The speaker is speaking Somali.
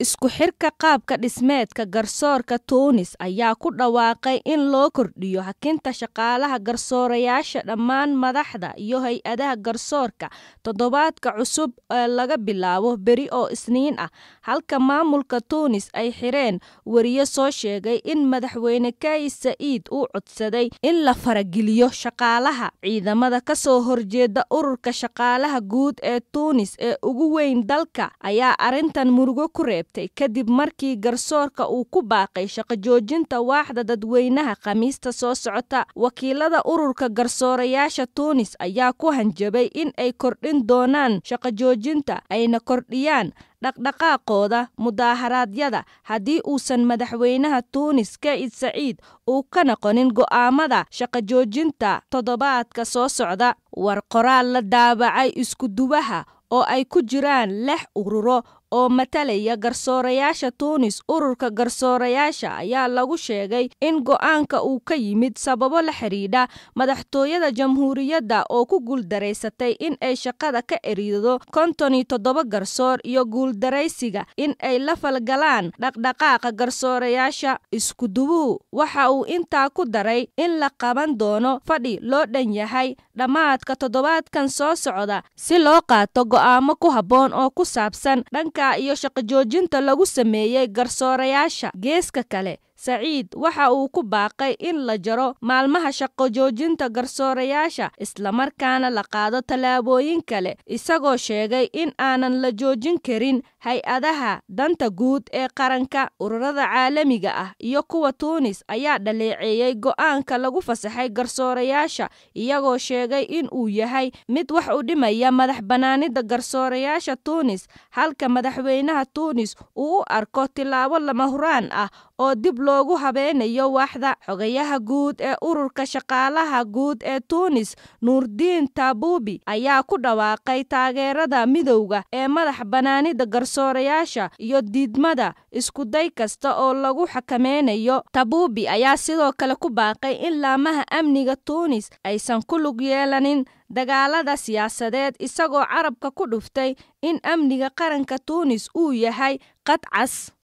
isku xirka qaabka dhismeedka garsoorka tuunis ayaa ku dhawaaqay in loo kordhiyo hakinta shaqaalaha garsoorayaasha dhammaan madaxda iyo hay-adaha garsoorka toddobaadka cusub ee laga bilaabo beri oo isniin ah halka maamulka tuunis ay xireen wariye soo sheegay in madaxweyne kais sa'iid uu codsaday in la farageliyo shaqaalaha ciidamada kasoo horjeeda ururka shaqaalaha guud ee tuunis ee ugu weyn dalka ayaa arrintan murugo ku reebtay kadib markii garsoorka uu ku baaqay shaqo joojinta waaxda dadweynaha khamiista soo socota wakiilada ururka garsoorayaasha tuunis ayaa ku hanjabay in ay kordhin doonaan shaqo joojinta ayna kordhiyaan dhaqdhaqaaqooda mudaaharaadyada haddii uusan madaxweynaha tuunis ka'id saciid uu ka noqonin go'aamada shaqo joojinta toddobaadka soo socda war qoraal la daabacay iskudubaha oo ay ku jiraan lix ururo oo matalaya garsoorayaasha tuunis ururka garsoorayaasha ayaa lagu sheegay in go'aanka uu ka yimid sababo la xidhiidha madaxtooyada jamhuuriyadda oo ku guuldaraysatay in ay shaqada ka erido konton iyo toddoba garsoor iyo guuldaraysiga in ay la falgalaan dhaqdhaqaaqa garsoorayaasha iskudubuhu waxa uu intaa ku daray in la qaban doono fadhi loo dhan yahay dhammaadka toddobaadkan soo socda si loo qaato go'aamo ku habboon oo ku saabsan dhanka iyo shaqo joojinta lagu sameeyey garsoorayaasha geeska kale saciid waxa uu ku baaqay in la jaro maalmaha shaqo joojinta garsoorayaasha islamarkaana la qaado tallaabooyin kale isagoo sheegay in aanan la joojin karin hay-adaha danta guud ee qaranka ururada caalamiga ah iyo kuwa tuunis ayaa dhaleeceeyey go'aanka lagu fasaxay garsoorayaasha iyagoo sheegay in uu yahay mid wax u dhimaya madax bannaanida garsoorayaasha tuunis halka madaxweynaha tuunis uu u arko tillaabo lama huraan ah oo dib loogu habeenayo waaxda xogayaha guud ee ururka shaqaalaha guud ee tuunis nuurdiin taabuubi ayaa ku dhawaaqay taageerada midowda ee madax bannaanida garsoorayaasha iyo diidmada iskuday kasta oo lagu xakameynayo tabuubi ayaa sidoo kale ku baaqay in laamaha amniga tuunis aysan ku lug yeelanin dagaalada siyaasadeed isagoo carabka ku dhuftay in amniga qaranka tuunis uu yahay qad cas